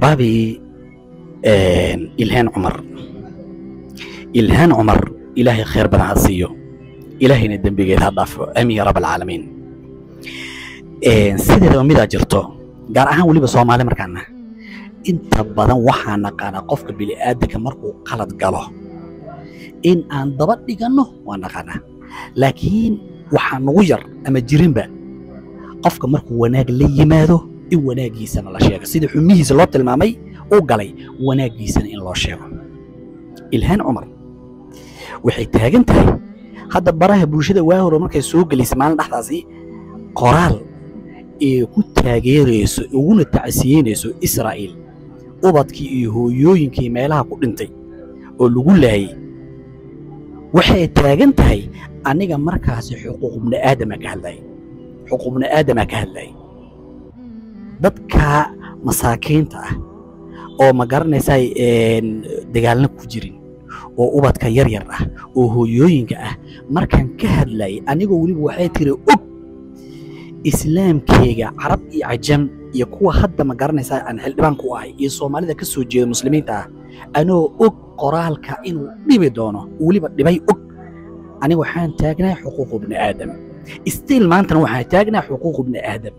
axbaabii ilhaan cumar ilhaan cumar ilaahay khayr badan ha siiyo ilaahayna dembigeed ha dhaafo aamin ya rab alcaalamiin sideedaba midaa jirto gaar ahaan weliba soomaali markaana inta badan waxaa naqaanaa qofka bini'aadanka markuu qalad galo in aan daba dhiganno waa naqaanaa laakiin waxaa nagu yar ama jirinba qofka markuu wanaag la yimaado in wanaaggiisana la sheego sida xumihiisa loo tilmaamay u galay wanaaggiisana in loo sheego ilhaan cumar waxay taagan tahay hadda baraha bulshada waa hore markay soo gelisay maalin dhexdaasi qoraal ee ku taageerayso uguna tacsiyeynayso israa'iil ubadkii iyo hooyooyinkii meelaha ku dhintay oo lagu laayay waxay taagan tahay aniga markaasi xuquuq bni aadama ka hadlayay xuquuq bni aadama ka hadlayay dadka masaakiinta ah oo ma garanaysaa dagaalna ku jirin oo ubadka yar yar ah oo hooyooyinka ah markaan ka hadlayay anigoo weliba waxay tiri og islaamkeyga carab iyo cajam iyo kuwa hadda ma garanaysaa aan xildhibaan ku ahay iyo soomaalida ka soo jeeda muslimiinta ah anoo og qoraalka inuu dhibi doono weliba dhibay og aniga waxaan taagnahay xuquuqu bni aadam stiil maantana waxaan taagnahay xuquuqu bni aadam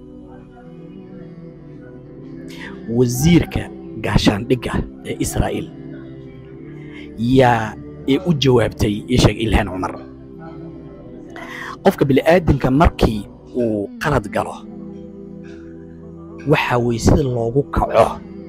wasiirka gaashaandhigga ee israa'iil yaa ee u jawaabtay isheeg ilhaan cumar qofka bini'aadamka markii uu qalad galo waxaa weeye sida loogu kaco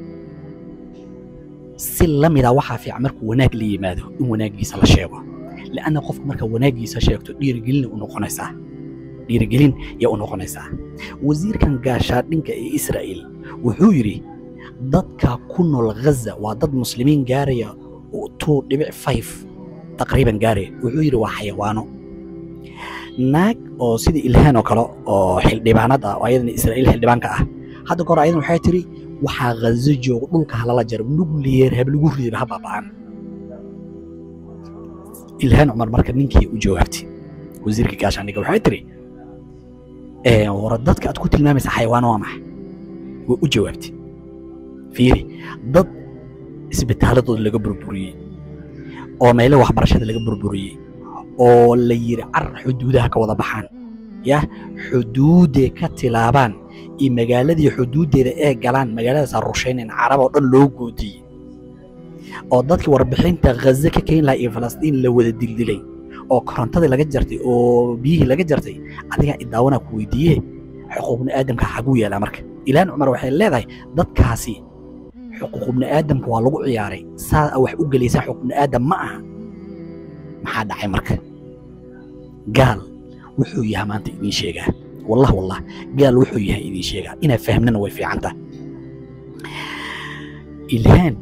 si la mida waxaa fiican markuu wanaag la yimaado in wanaaggiisa la sheego li'anna qofka markaa wanaaggiisa sheegto dhiirigelina u noqonaysaa dhiirigelin yaa u noqonaysaa wasiirkan gaashaadhinka ee israa'iil wuxuu yidhi dadka ku nool ghaza waa dad muslimiin gaaraya two dhibic five taqriiban gaaraya wuxuu yidhi waa xayawaano naag oo sida ilhaan oo kale oo xildhibaanad ah oo ayadana israa'iil xildhibaanka ah hadda kahor ayadan waxay tiri waxaa ghazo jooga dhulka halala jaro nuclear hab lagu ridiba ha baaba'an ilhaan cumar marka ninkii u jawaabtay wasiirka gaashaandhigga waxay tiri wara dadka aad ku tilmaamaysa xayawaano waa maxay way u jawaabtay fiiri dad isbitaaladooda laga burburiyey oo meelo waxbarashada laga burburiyey oo la yidhi carar xuduudaha ka wada baxaan yah xuduudday ka tilaabaan iyo magaaladii xuduuddeeda ee galaan magaaladaas rushaynayn carab oo dhan loo goodiyey oo dadkii warbixinta ghaze ka keeni lahaa iyo falastiin la wada dildilay oo korontadii laga jartay oo biyihii laga jartay adigaa idaawanaa ku weydiiye xuquuq bni aadamka xaguu yaalaa marka ilaan cumar waxay leedahay dadkaasi xuquuq bni aadamka waa lagu ciyaaray saa wax u gelaysaa xuquuq bni aadam ma aha maxaa dhacay marka gaal wuxuu yahay maanta idiin sheegaa wallah wallah gaal wuxuu yahay idiin sheegaa inaad fahmnana way fiicanta ilhaan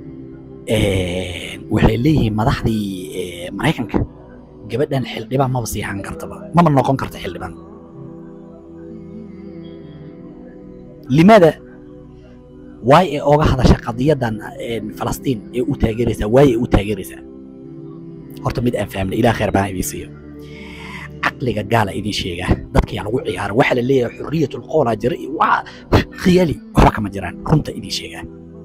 waxay leeyihiin madaxdii maraykanka gabadhan xildhibaan maba sii ahaan kartaba maba noqon karta xildhibaan limaada waay ee oga hadasha qadiyadan falastiin ee u taageeraysaa waay ee u taageeraysaa horta mid aan fahmna ilaah khayr baan idiin siiyo caqliga gaala idiin sheegaa dadka yaa lagu ciyaara waxaa la leeyahay xurriyatul qoolaa jira iyo waa khiyaali waxba kama jiraan runta idiin sheegaa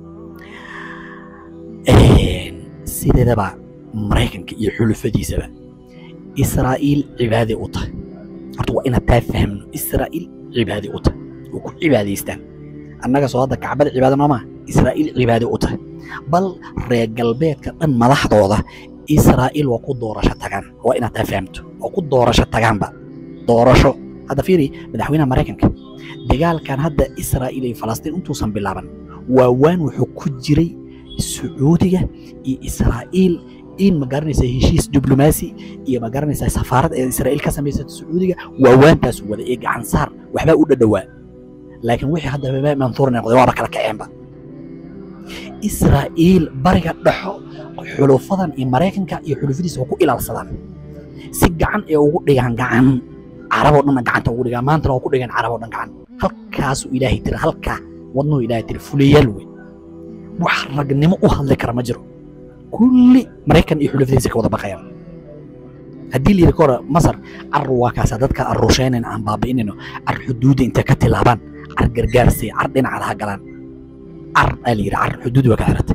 sideedaba maraykanka iyo xulufadiisaba israa'iil cibaade u tahay horta waa inaad taa fahmno israa'iil cibaade u tahay oo ku cibaadaystaan annaga soo hadda kacbada cibaado nooma israa'iil cibaade u tahay bal reer galbeedka dhan madaxdooda israa'iil waa ku doorasho tagaan waa inaad taa fahamto waa ku doorasho tagaanba doorasho hadda fiiri madaxweynaha maraykanka dagaalkan hadda israa'iil iyo falastiin intuusan bilaaban waa waan wuxuu ku jiray sacuudiga iyo israa'iil in ma garanaysaa heshiis diblomaasi iyo ma garanaysaa safaarad ee israa'iil ka samaysata sacuudiga waa waantaas wada ee gacan saar waxbaa u dhadhowaa laakiin wixii hadda baba mansuur noqday waaba kala kaceenba israa'iil bariga dhexo xulufadan iyo maraykanka iyo xulufadiisa waa ku ilaalsadaan si gacan ee ugu dhigaan gacan caraboo dhanna gacanta ugu dhigaan maantana waa ku dhigaan caraboo dhan gacan halkaasuu ilaahay tiri halkaa wadnuhu ilaahay tiri fuliyaal wey wax ragnimo u hadli kara ma jiro kulli maraykan iyo xulufadiisa ka wada baqayaan haddii layidhi kahore masar car waa kaasa dadka aan rushaynayn aan baabi'inayno car xuduudda intay ka tilaabaan car gargaarsay car dhinacada ha galaan car aa la yidhi car xuduud waa ka xiratay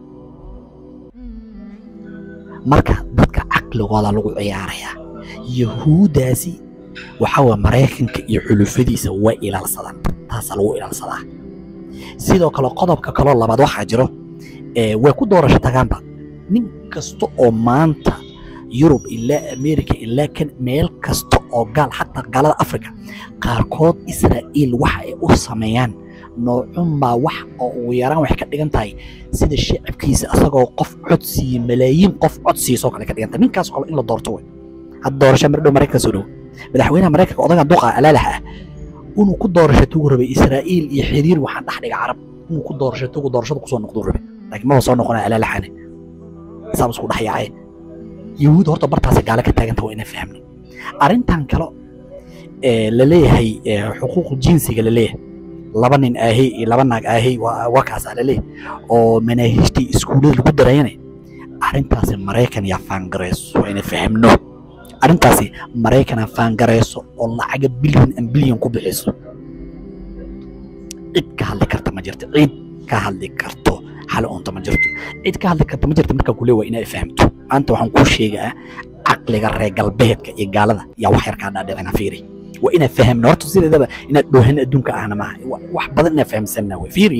marka dadka caqligooda lagu ciyaarayaa yahuuddaasi waxa waa maraykanka iyo xulufadiisa way ilaalsadaan taasaa lagu ilaalsadaa sidoo kale qodobka kaloo labaad waxaa jiro ee way ku doorasho tagaanba nin kasta oo maanta yurub ilaa america ilaa kan meel kasta oo gaal xataa gaalada africa qaarkood israa'iil waxa ay u sameeyaan noocunbaa wax oo ugu yaraan waxay ka dhigan tahay sida shacabkiisa asagoo qof cod siiye malaayiin qof cod siisoo kale ka dhigan tahay ninkaas kale in la doorto wey hadda doorasho mardhow maraykanka soo dhow madaxweynaha maraykanka odaga duqa alaalaha ah inuu ku doorasho tugu rabay israa'iil iyo xiriir waxaan dhex dhiga carab inuu ku doorasho tugu doorashada kusoo noqduu rabay laakiin maba soo noqonaya alaalaxane saab isku dhex yaacay yahuud horta bartaasi gaale ka taaganta waa inaan fahmno arrintan kale ee la leeyahay xuquuq jinsiga la leeyahay laba nin aahey iyo laba naag aahey waa waa kaasaa la leeyahay oo manaahiijtii iskuullada lagu darayana arrintaasi maraykan yaa faangarayso waa inaan fahmno arrintaasi maraykanaa faangarayso oo lacaga bilyan an bilyan ku bixiso cid ka hadli karta ma jirto cid ka hadli karto xal oonta ma jirto cid ka hadli karta ma jirto markaa kule waa inaa fahamto maanta waxaan kuu sheegaa caqliga reer galbeedka iyo gaalada yaa wax yar kaa dhaadhicina fiiri waa inaa fahamno horta sideedaba inaad dhoohan adduunka ahna maaha wax badan inaa fahamsanna wey fiiri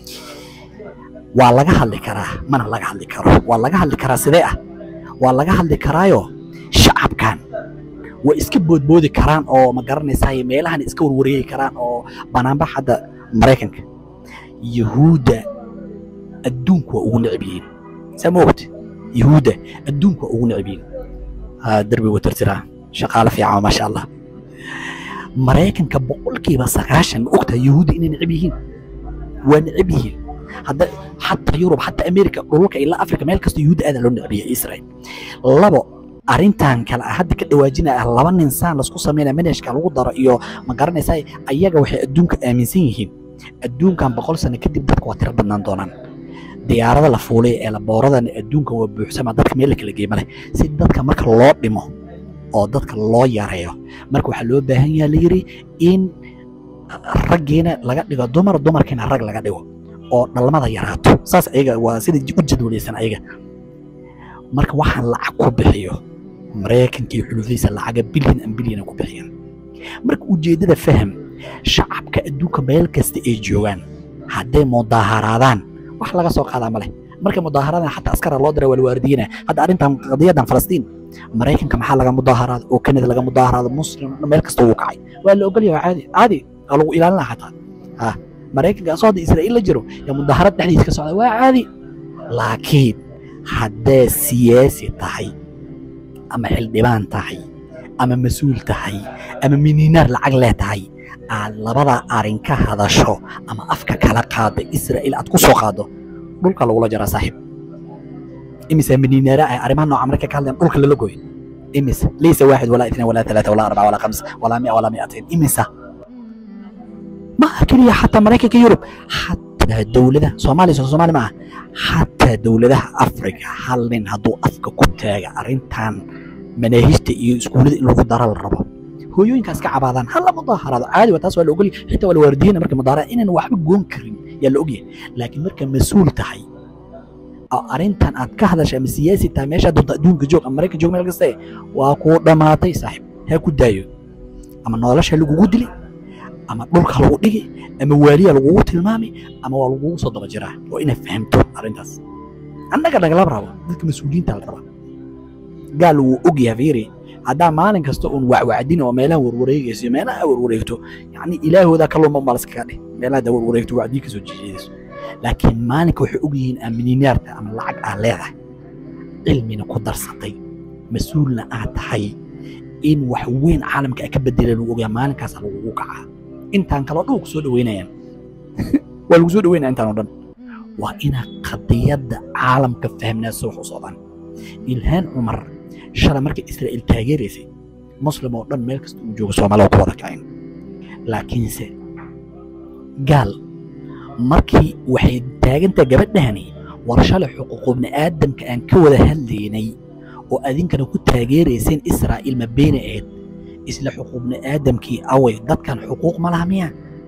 waa laga hadli karaa mana laga hadli karo waa laga hadli karaa sidee ah waa laga hadli karaayo shacabkan way iska boodboodi karaan oo ma garanaysaa meelahan iska warwareegi karaan oo banaanbax hadda maraykanka yahuudda adduunku waa ugu necab yihiin saa ma ogta yahuudda adduunku waa ugu necab yihiin derbi watartiraa shaqaale fiican maasha allah maraykanka boqolkiiba sagaashan ma ogtaha yahuudda inay necab yihiin waa necab yihiin hadda xataa yurub xataa america dhulka ilaa africa meel kasta yahuudda aadaa loo necbiya israel labo arrintan kale ah hadda ka dhawaajinaya ah laba nin saan lasku sameynaya manhajka lagu daro iyo ma garanaysaa ayaga waxay adduunka aaminsan yihiin adduunkan boqol sano kadib dadka waa tiro badnaan doonaan diyaarada la fuulay ee labooradan adduunka waa buuxsama dadka meel la kala geema leh si dadka marka loo dhimo oo dadka loo yareeyo marka waxaa loo baahan yaha la yidhi in raggiina laga dhigo dumar dumarkiina rag laga dhigo oo dhalmada yaraato saas ayaga waa sida u jadwalaysan ayaga marka waxaan lacag ku bixiyo maraykanka iyo xulufadiisa lacaga bilyan an bilyana ku bixiyaan marka ujeeddada faham shacabka adduunka meel kasta ay joogaan hadday mudaaharaadaan wax laga soo qaadaa ma leh markay mudaaharaadaan xataa askara loo dira waa la waardiinaya hadda arrintan qadiyadan falastiin maraykanka maxaa laga mudaaharaada oo kanada laga mudaaharaada muslim meel kasta wuu kacay waa la ogolyahay caadi caadi waa lagu ilaalinaa xataa ha maraykanka asoo hadda israa'iil la jiro yaa mudaharad dhexdiisa ka socda waa caadi laakiin haddee siyaasi tahay ama xildhibaan tahay ama mas-uul tahay ama miniinaar lacag leh tahay aad labada arin ka hadasho ama afka kala qaada israa'iil aad ku soo qaado dhulka lagula jaraa saaxiib imise miniinaara ah arrimaha nooca marka ka hadlayan dhulka lala gooyo imise laysa waaxid walaa itnaan walaa talaata walaa arbaca walaa khams walaa mia walaa miatain imisa maaha keliya xataa maraykanka yurub xataa dowladaha soomaaliya soo soomaali maaha xataa dowladaha afrika hal nin hadduu afka ku taaga arrintan manaahijta iyo iskuullada in lagu dara la rabo hooyooyinkaas ka cabaadaan hala mudaaharaado caadi waa taas waa la ogolya xitaa waa la waardiyeyna marka mudaaharaad inaan waxba goon karin yaa la ogyahay laakiin marka mas-uul tahay oo arrintan aad ka hadasha ama siyaasi tahay meeshaa doonta adduunka joog ama maraykan joog meel kaste waa kuu dhammaatay saaxiib ha ku daayo ama nolosha lagugu dili ama dhulka lagu dhigi ama waaliya lagugu tilmaami ama waa lagugu soo daba jiraa waa inaad fahamto arrintaas annaga nagalaba rabo dadka mas-uuliyiinta la rabaa gaal wuu og yahay fiiri haddaa maalin kasta uun wacwacdin oo meelaha warwareegayso meelaha warwareegto yacni ilaahoodaa ka luma malaskaga dheh meelaha da warwareegto wacdii kasoo jeedayso laakiin maalinka waxay og yihiin aamininaarta ama lacag aad leedahay cilmina ku darsatay mas-uulna aad tahay in wax weyn caalamka a ka bedela lagu ogyahay maalinkaasa lagugu kacaa intaan kaloo dhan ku soo dhaweynayaan waa lagu soo dhaweynaya intaan oo dhan waa inaa qadiyadda caalamka fahmnaa soo wax u socdaan ilhaan cumar shalay markay israa'iil taageeraysay muslim oo dhan meel kasta uu joogo soomaalida ku wada kacin laakiinse gaal markii waxay taagantaa gabadhahani war shalay xuquuqubni aadamka aan ka wada hadlaynay oo adinkana ku taageerayseen israa'iil ma beena ahayd isla xuquuqni aadamkii away dadkan xuquuq ma laha miya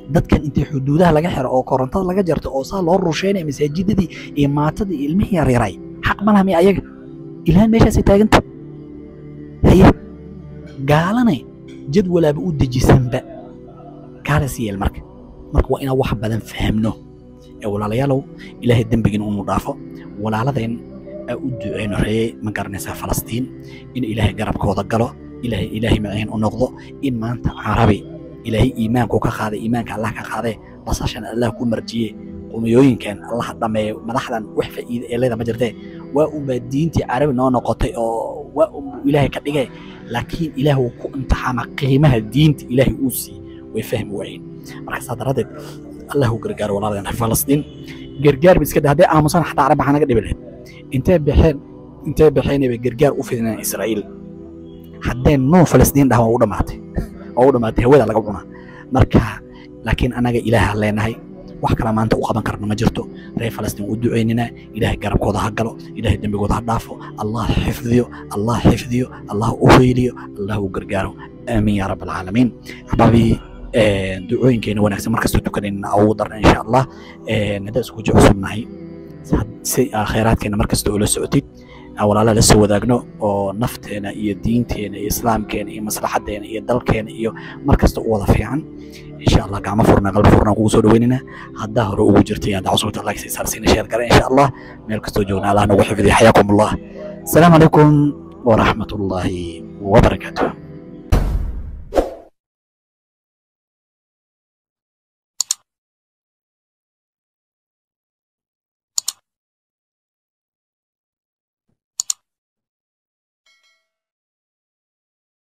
dadkan intii xuduudaha laga xiro oo korontada laga jarto oo saa loo rusheynaya masaajidadii iyo maatadii iyo ilmihii yaryaray xaq ma laha miya ayaga ilahan meeshaasay taaganta haye gaalane jadwalaaba u dejisanba gaalas yeel marka marka waa inaan wax badan fahamno ee walaalayaalow ilaahay dembigiina unu dhaafo walaaladeen aa u duceyno ree ma garanaysaa falastiin in ilaahay garabkooda galo ilaahay ilaahay maciin u noqdo in maanta carabi ilaahay iimaanku ka qaaday iimaanka allah ka qaadee basashan allah ku marjiye qumiyooyinkan allah dhameeyo madaxdan wax faa'iida ee leeda ma jirtee waa unbaa diintii carabi noo noqotay oo waa un ilaahay ka dhigay laakiin ilaah uu ku imtixaama qiimaha diinta ilaahay uu siiyey way fahmi waayeen marka saa daradeed allah u gargaaro walaaladeen falastiin gargaar ba iska dhe hadday aamusan xataa carab maxaa naga dhibi lahayd intee baxeen intee baxeenay bay gargaar u fidinayaan israa'iil haddee noo falastiin dhaha waa u dhammaatay waa u dhammaatay hawada laga cunaa marka laakiin anaga ilaaha leenahay wax kale maanta u qaban karna ma jirto reer falastiin u duceynina ilaahay garabkooda ha galo ilaahay dembigooda ha dhaafo allah xifdiyo allah xifdiyo allah u heyliyo allah u gargaaro aamiin yaa rab alcaalamiin axbaabii ducooyinkeena wanaagsan markastoo tukanayna ugu darna insha allah haddaan isku jecusubnahay si khayraadkeena markasta oo la socotid walaalaha la soo wadaagno oo nafteena iyo diinteena iyo islaamkeena iyo maslaxadeena iyo dalkeena iyo markasta u wada fiican insha allah gacmo furna qalbi furna kugu soo dhaweynina haddaa hore ugu jirtay haddaa cusubta like say saarsiina sheer gare insha allah meel kastoo joogna allah nagu xifdiya xayaakum allah asalaamu calaykum waraxmat ullaahi wabarakaatuh